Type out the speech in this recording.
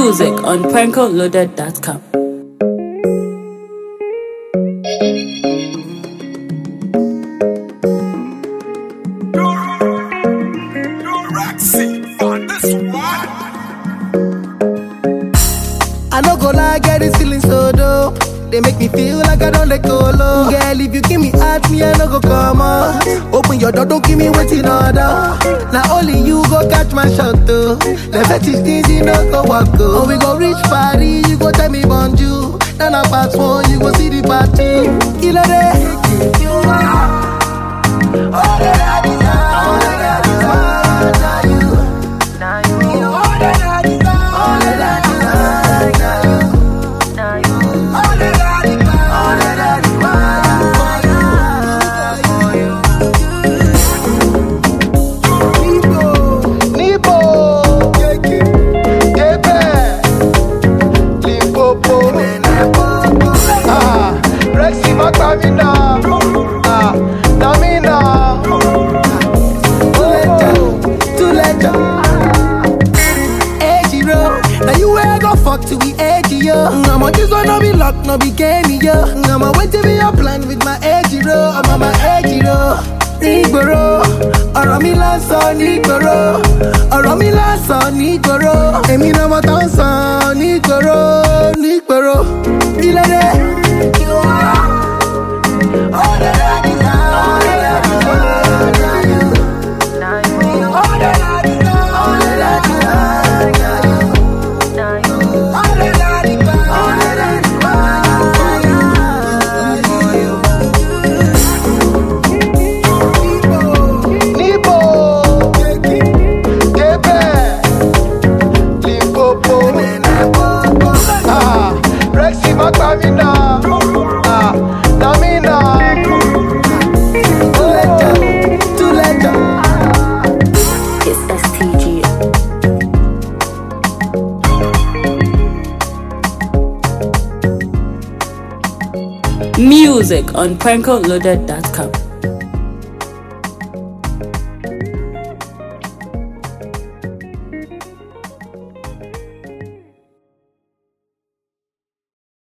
Music on prankoloaded.com. I no go lie, get this feeling so dope. They make me feel like I don't let go low. Girl, if you give me heart, me I no go come up. Open your door, don't give me waiting order. Now only you go catch my shot though. The fetish things you no go walk go. Oh, we go reach party, you go tell me bonjour. Then I pass one, you go see the party. Killer day. You are all that I desire. All that I desire. Now you. Now you. All that I desire. All that I desire. Now you. All that I desire. All that I desire. For you. Nibo. Kebe. Limpopo. Ah, Rexy Makamina. Ah, Namina. Tuleja. Ejiro. Now you where I go fuck till we edgy, yo. I'm on this one, no be luck, no be game, yo. I'm on wait to be a plan with my Ejiro. I'm on my Ejiro. Nígboro, ọ̀rọ̀ mi lásán nígboro, ọ̀rọ̀ mi lásán nígboro, èmi náà mo tán sàn nígboro, nígboro, ilé dé. All that I desire, all that I desire, now you. All that I desire, all that I desire, now you. All that I desire, all that I desire. Nibo, Kebe, Limpopo, ah, Rexy Makamina, ah, Namina, Tuleja, Tuleja. It's STG. Music on prankoloaded.com.